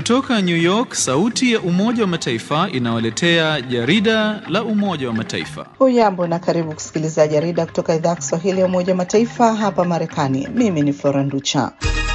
Kutoka New York, sauti ya Umoja wa Mataifa inawaletea jarida la Umoja wa Mataifa. Hujambo na karibu kusikiliza jarida kutoka idhaa ya Kiswahili ya Umoja wa Mataifa hapa Marekani. Mimi ni Flora Nducha.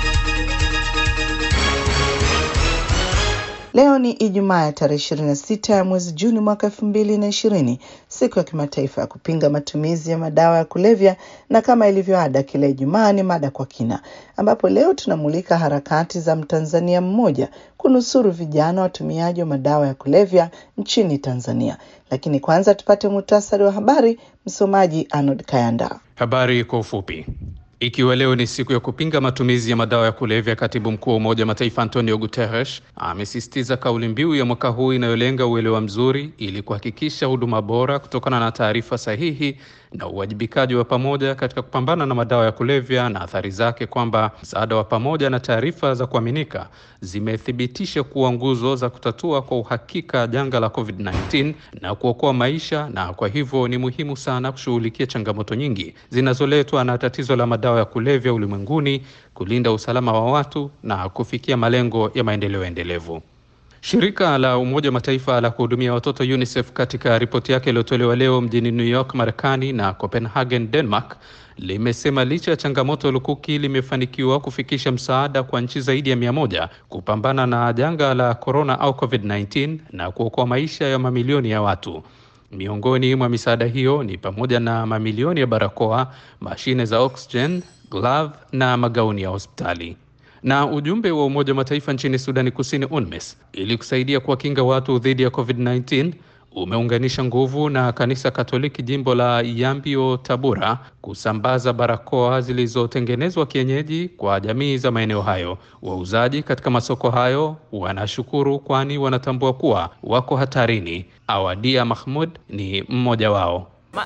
Leo ni Ijumaa ya tarehe 26 ya mwezi Juni mwaka elfu mbili na ishirini, siku ya kimataifa ya kupinga matumizi ya madawa ya kulevya, na kama ilivyo ada, kila Ijumaa ni mada kwa kina, ambapo leo tunamulika harakati za Mtanzania mmoja kunusuru vijana watumiaji wa madawa ya kulevya nchini Tanzania. Lakini kwanza tupate muhtasari wa habari. Msomaji Arnold Kayanda. Habari kwa ufupi. Ikiwa leo ni siku ya kupinga matumizi ya madawa ya kulevya, katibu mkuu wa Umoja wa Mataifa Antonio Guterres amesisitiza kauli mbiu ya mwaka huu inayolenga uelewa mzuri ili kuhakikisha huduma bora kutokana na taarifa sahihi na uwajibikaji wa pamoja katika kupambana na madawa ya kulevya na athari zake, kwamba msaada wa pamoja na taarifa za kuaminika zimethibitisha kuwa nguzo za kutatua kwa uhakika janga la COVID-19 na kuokoa maisha, na kwa hivyo ni muhimu sana kushughulikia changamoto nyingi zinazoletwa na tatizo la madawa ya kulevya ulimwenguni, kulinda usalama wa watu na kufikia malengo ya maendeleo endelevu. Shirika la Umoja wa Mataifa la kuhudumia watoto UNICEF katika ripoti yake iliyotolewa leo mjini New York, Marekani na Copenhagen, Denmark, limesema licha ya changamoto lukuki limefanikiwa kufikisha msaada kwa nchi zaidi ya mia moja kupambana na janga la corona au COVID-19 na kuokoa maisha ya mamilioni ya watu. Miongoni mwa misaada hiyo ni pamoja na mamilioni ya barakoa, mashine za oxygen, glove na magauni ya hospitali. Na ujumbe wa Umoja wa Mataifa nchini Sudani Kusini, UNMISS, ili kusaidia kuwakinga watu dhidi ya COVID-19 umeunganisha nguvu na kanisa Katoliki jimbo la Yambio Tabora kusambaza barakoa zilizotengenezwa kienyeji kwa jamii za maeneo hayo. Wauzaji katika masoko hayo wanashukuru, kwani wanatambua kuwa wako hatarini. Awadia Mahmud ni mmoja wao.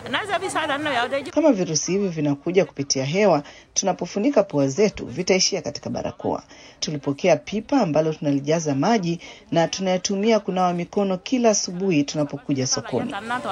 Kama virusi hivi vinakuja kupitia hewa, tunapofunika pua zetu vitaishia katika barakoa. Tulipokea pipa ambalo tunalijaza maji na tunayatumia kunawa mikono kila asubuhi tunapokuja sokoni.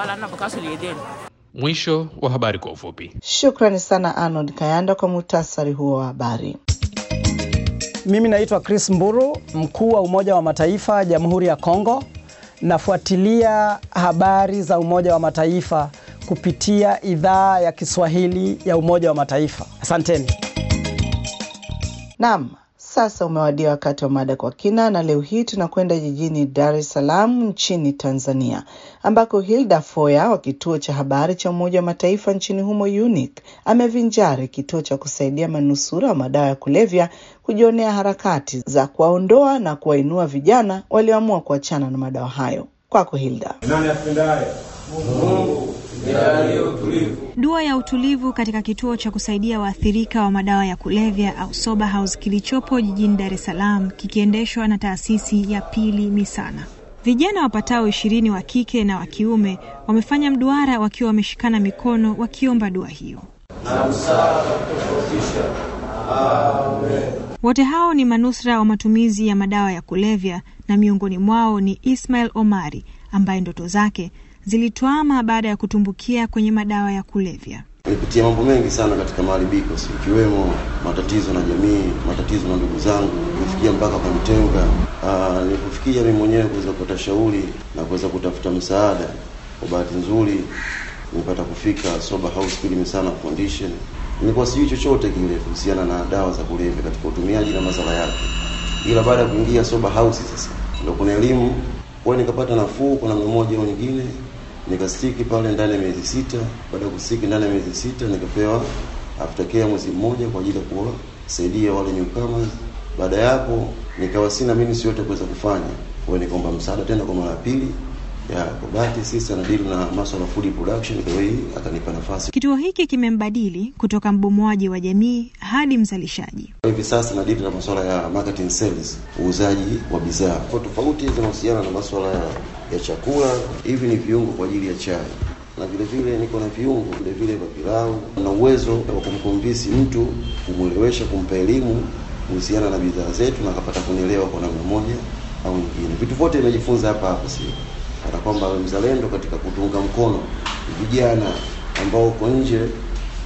Mwisho wa habari kwa ufupi. Shukrani sana Arnold Kayanda kwa muhtasari huo wa habari. Mimi naitwa Chris Mburu, mkuu wa Umoja wa Mataifa Jamhuri ya Kongo. Nafuatilia habari za Umoja wa Mataifa kupitia idhaa ya Kiswahili ya Umoja wa Mataifa. Asanteni. Naam, sasa umewadia wakati wa mada kwa kina, na leo hii tunakwenda jijini Dar es Salaam nchini Tanzania, ambako Hilda Foya wa kituo cha habari cha Umoja wa Mataifa nchini humo UNIC amevinjari kituo cha kusaidia manusura wa madawa ya kulevya kujionea harakati za kuwaondoa na kuwainua vijana walioamua kuachana na madawa hayo. Kwako Hilda. Nani apendaye Mungu Dua ya utulivu katika kituo cha kusaidia waathirika wa madawa ya kulevya au Sober House kilichopo jijini Dar es Salaam kikiendeshwa na taasisi ya Pili Misana. Vijana wapatao ishirini wa kike na wa kiume wamefanya mduara wakiwa wameshikana mikono wakiomba dua hiyo. Wote hao ni manusura wa matumizi ya madawa ya kulevya na miongoni mwao ni Ismail Omari ambaye ndoto zake zilitwama baada ya kutumbukia kwenye madawa ya kulevya. Nilipitia mambo mengi sana katika maharibiko, ikiwemo matatizo na jamii, matatizo na ndugu zangu, kufikia mpaka kunitenga. Nilipofikia mimi mwenyewe kuweza kupata shauri na kuweza kutafuta msaada, kwa bahati nzuri nimepata kufika Sober House Pili Misana Foundation. Nilikuwa sijui chochote kile kuhusiana na dawa za kulevya katika utumiaji na masala yake, ila baada ya kuingia Sober House sasa ndio kuna elimu kwa nikapata nafuu kwa namna moja au nyingine, nikastiki pale ndani ya miezi sita. Baada ya kustiki ndani ya miezi sita, nikapewa aftercare mwezi mmoja kwa ajili ya kuwasaidia wale newcomers. Baada ya hapo, nikawa sina mimi si yote kuweza kufanya, kwa hiyo nikaomba msaada tena kwa mara ya pili ya kwa bahati sisi anadili na masuala food production, kwa hiyo akanipa nafasi. Kituo hiki kimembadili kutoka mbomoaji wa jamii hadi mzalishaji. Hivi sasa nadili na masuala ya marketing sales, uuzaji wa bidhaa tofauti zinahusiana na masuala ya, ya chakula. Hivi ni viungo kwa ajili ya chai na vile vile niko na viungo vile vile vya pilau, na uwezo wa kumkombisi mtu, kumwelewesha, kumpa elimu kuhusiana na bidhaa zetu na akapata kunielewa kwa namna moja au nyingine. Vitu vyote nimejifunza hapa hapa, si hata kwamba mzalendo katika kutunga mkono vijana ambao uko nje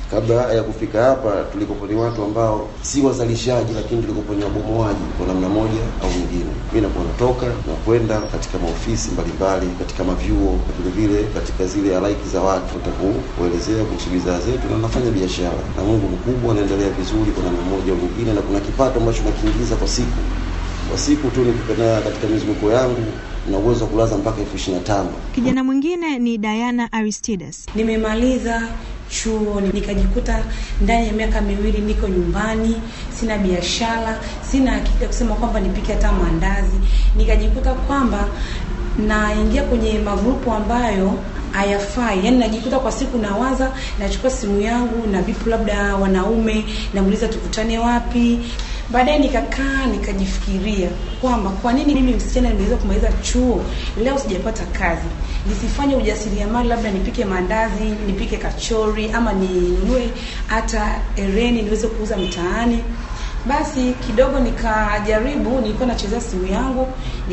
Kabla ya kufika hapa, tulikopo ni watu ambao si wazalishaji, lakini tulikopo ni wabomoaji kwa namna moja au nyingine. Mimi nakuwa natoka na kwenda katika maofisi mbalimbali, katika mavyuo, vile vile katika zile halaiki za watu, kuelezea kuhusu bidhaa zetu, na nafanya biashara, na Mungu mkubwa, anaendelea vizuri kwa namna moja au nyingine, na kuna kipato ambacho nakiingiza kwa siku kwa siku tu nikipenda katika mizunguko yangu na uwezo wa kulaza mpaka elfu ishirini na tano. Kijana mwingine ni Diana Aristides. Nimemaliza chuo nikajikuta ndani ya miaka miwili niko nyumbani, sina biashara, sina akili ya kusema kwamba nipike hata maandazi. Nikajikuta kwamba naingia kwenye magrupu ambayo hayafai. Yani najikuta kwa siku nawaza, nachukua simu yangu na vipu labda wanaume, namuuliza tukutane wapi. Baadaye nikakaa nikajifikiria kwamba kwa nini mimi msichana nimeweza kumaliza chuo leo sijapata kazi, nisifanye ujasiriamali, labda nipike maandazi, nipike kachori, ama ninunue hata ereni niweze kuuza mtaani. Basi kidogo nikajaribu, nilikuwa nachezea simu yangu,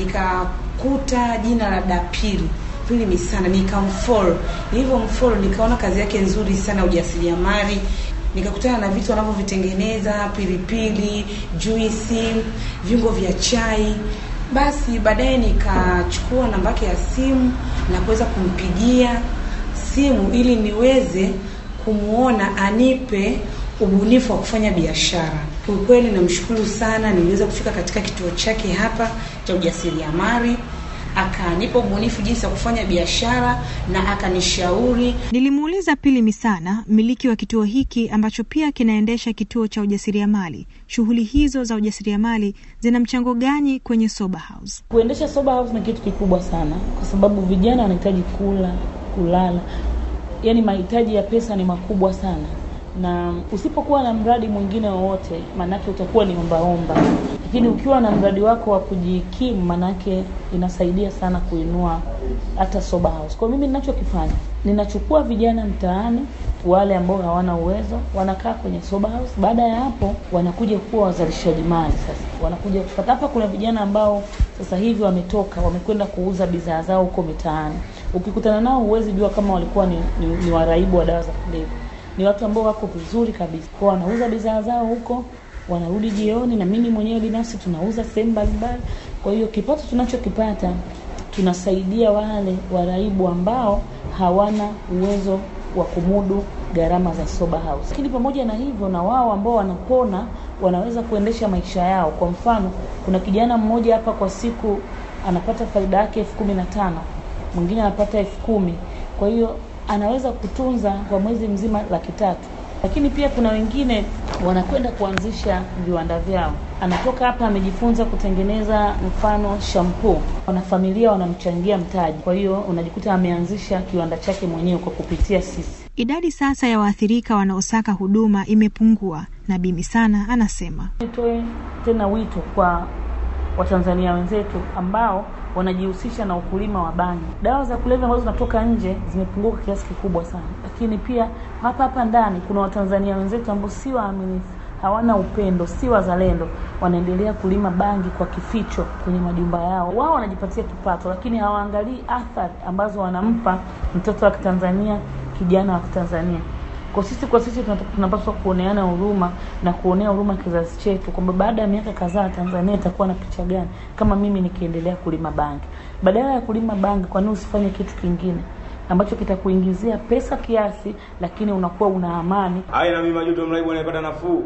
nikakuta jina la Dapili Pili Misana, nikamfollow. Nilivyomfollow nikaona kazi yake nzuri sana, ujasiriamali nikakutana na vitu wanavyovitengeneza, pilipili, juisi, viungo vya chai. Basi baadaye nikachukua namba yake ya simu na kuweza kumpigia simu ili niweze kumwona anipe ubunifu wa kufanya biashara. Kiukweli namshukuru sana, niliweza kufika katika kituo chake hapa cha ujasiriamali akanipa ubunifu jinsi ya kufanya biashara na akanishauri. Nilimuuliza Pili Misana, mmiliki wa kituo hiki ambacho pia kinaendesha kituo cha ujasiriamali, shughuli hizo za ujasiriamali zina mchango gani kwenye sober house? Kuendesha sober house ni kitu kikubwa sana, kwa sababu vijana wanahitaji kula, kulala, yaani mahitaji ya pesa ni makubwa sana na usipokuwa na mradi mwingine wowote, maanake utakuwa ni ombaomba, lakini ukiwa na mradi wako wa kujikimu, maanake inasaidia sana kuinua hata sober house. Kwa mimi ninachokifanya, ninachukua vijana mtaani, wale ambao hawana uwezo, wanakaa kwenye sober house. Baada ya hapo, wanakuja kuwa wazalishaji mali. Sasa wanakuja kupata hapa. Kuna vijana ambao sasa hivi wametoka, wamekwenda kuuza bidhaa zao huko mitaani. Ukikutana nao, huwezi jua kama walikuwa ni, ni, ni waraibu wa dawa za kulevya ni watu ambao wako vizuri kabisa, kwa wanauza bidhaa zao huko, wanarudi jioni, na mimi mwenyewe binafsi tunauza sehemu mbalimbali. Kwa hiyo kipato tunachokipata tunasaidia wale waraibu ambao hawana uwezo wa kumudu gharama za sober house. Lakini pamoja na hivyo, na wao ambao wanapona wanaweza kuendesha maisha yao. Kwa mfano, kuna kijana mmoja hapa kwa siku anapata faida yake elfu kumi na tano mwingine anapata elfu kumi kwa hiyo anaweza kutunza kwa mwezi mzima laki tatu. Lakini pia kuna wengine wanakwenda kuanzisha viwanda vyao, anatoka hapa amejifunza kutengeneza mfano shampoo, wanafamilia wanamchangia mtaji, kwa hiyo unajikuta ameanzisha kiwanda chake mwenyewe kwa kupitia sisi. Idadi sasa ya waathirika wanaosaka huduma imepungua, na Bi Misana anasema nitoe tena wito kwa Watanzania wenzetu ambao wanajihusisha na ukulima wa bangi. Dawa za kulevya ambazo zinatoka nje zimepunguka kiasi kikubwa sana, lakini pia hapa hapa ndani kuna Watanzania wenzetu ambao si waaminifu, hawana upendo, si wazalendo, wanaendelea kulima bangi kwa kificho kwenye majumba yao. Wao wanajipatia kipato, lakini hawaangalii athari ambazo wanampa mtoto wa Kitanzania, kijana wa Kitanzania. Kwa sisi kwa sisi tunapaswa kuoneana huruma na kuonea huruma kizazi chetu, kwamba baada ya miaka kadhaa Tanzania itakuwa na picha gani kama mimi nikiendelea kulima bangi. Badala ya kulima bangi, kwa nini usifanye kitu kingine ambacho kitakuingizia pesa kiasi, lakini unakuwa una amani. Hai na mimi Majuto Mraibu anayepata nafuu.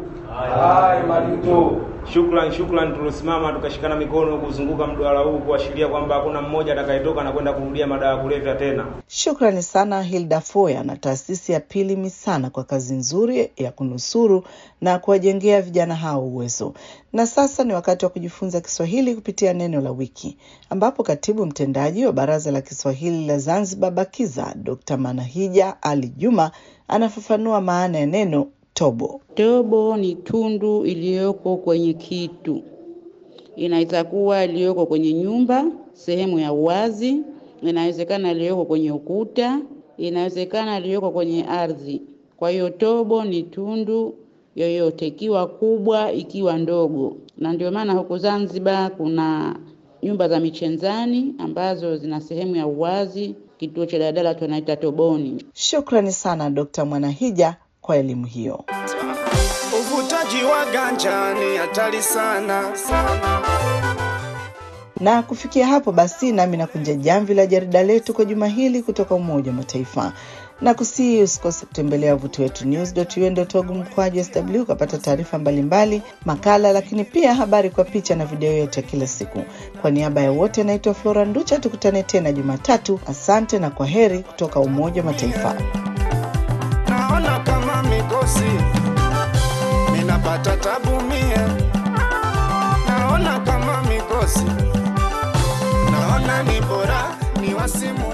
Hai Majuto. Shukran, shukran, tulosimama tukashikana mikono kuzunguka mduara huu kuashiria kwamba hakuna mmoja atakayetoka na kwenda kurudia madawa ya kulevya tena. Shukrani sana Hilda Foya na taasisi ya Pili Misana kwa kazi nzuri ya kunusuru na kuwajengea vijana hao uwezo. Na sasa ni wakati wa kujifunza Kiswahili kupitia neno la wiki, ambapo katibu mtendaji wa Baraza la Kiswahili la Zanzibar BAKIZA Dr. Manahija Ali Juma anafafanua maana ya neno tobo. Tobo ni tundu iliyoko kwenye kitu, inaweza kuwa iliyoko kwenye nyumba, sehemu ya uwazi, inawezekana iliyoko kwenye ukuta, inawezekana iliyoko kwenye ardhi. Kwa hiyo tobo ni tundu yoyote, ikiwa kubwa, ikiwa ndogo, na ndio maana huko Zanzibar kuna nyumba za michenzani ambazo zina sehemu ya uwazi. Kituo cha daladala tunaita toboni. Shukrani sana Dr. Mwanahija kwa elimu hiyo. Uvutaji wa ganja ni hatari sana sana. Na kufikia hapo basi, nami nakunja jamvi la jarida letu kwa juma hili kutoka Umoja wa Mataifa na kusii usikose kutembelea wavuti wetu news.un.org mkwaju sw ukapata taarifa mbalimbali, makala, lakini pia habari kwa picha na video yote kila siku. Kwa niaba ya wote, naitwa Flora Nducha. Tukutane tena Jumatatu. Asante na kwa heri kutoka Umoja wa Mataifa. Naona kama mikosi minapata tabu mie, naona kama mikosi, naona ni bora ni wasimu